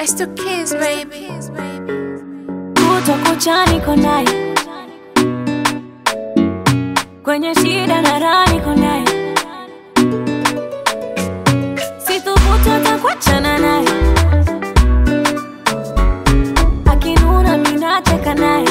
It's the kids, baby. kutwa kucha niko naye kwenye shida na raha niko naye sithubutu hata kuachana naye akinuna minacheka naye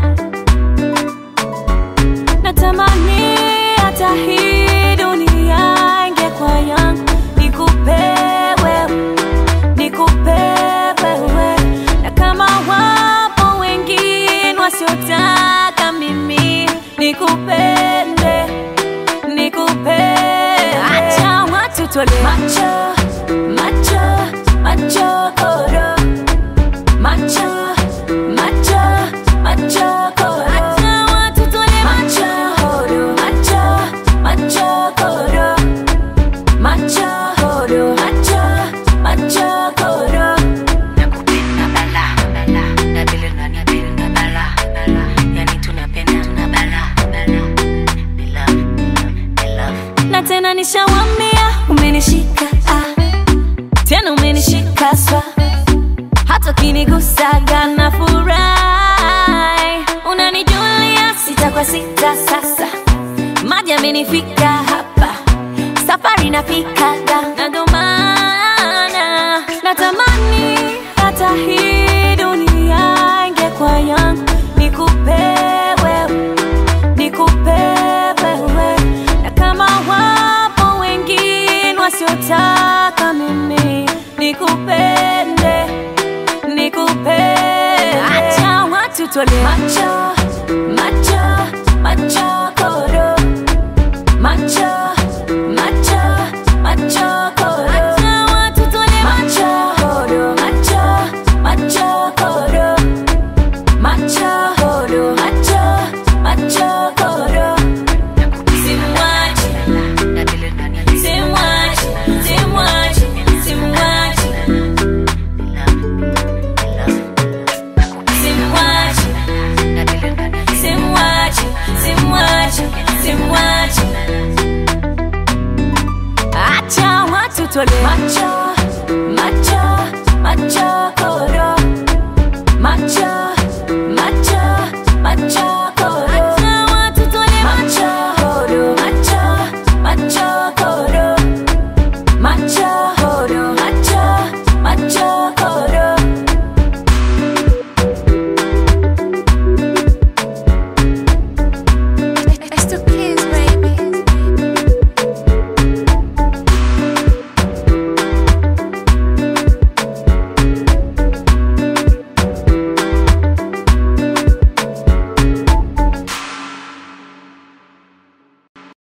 natamani hata hii dunia ingekuwa yangu nikupe wewe nikupe wewe na kama wapo wengine wasiotaka mimi nikupende nikupende acha watu tole macho macho macho koro macho macho macho koro acha watu tole macho koro macho macho koro macho koro macho macho koro nakupenda bala bala nadili na nadili na bala bala yani tunapenda tuna bala bala we love we love na tena nishawambia umenishika ah. tena umenishika swa hata ukinigusaga na furahi unanijulia sita kwa sita sasa maji amenifika hapa safari nafikaga na ndo maana natamani hata hii dunia ingekuwa yangu nikupe wewe nikupe wewe na kama wapo wengine wasiotaka mimi nikupende nikupende acha watu tole macho macho macho koro macho macho macho koro acha watu tole macho koro macho macho koro macho koro macho macho koro simwachi nadili na nadili simwachi simwachi simwachi we love we love simwachi nadili na nadili simwachi simwachi simwachi acha watu tole macho macho macho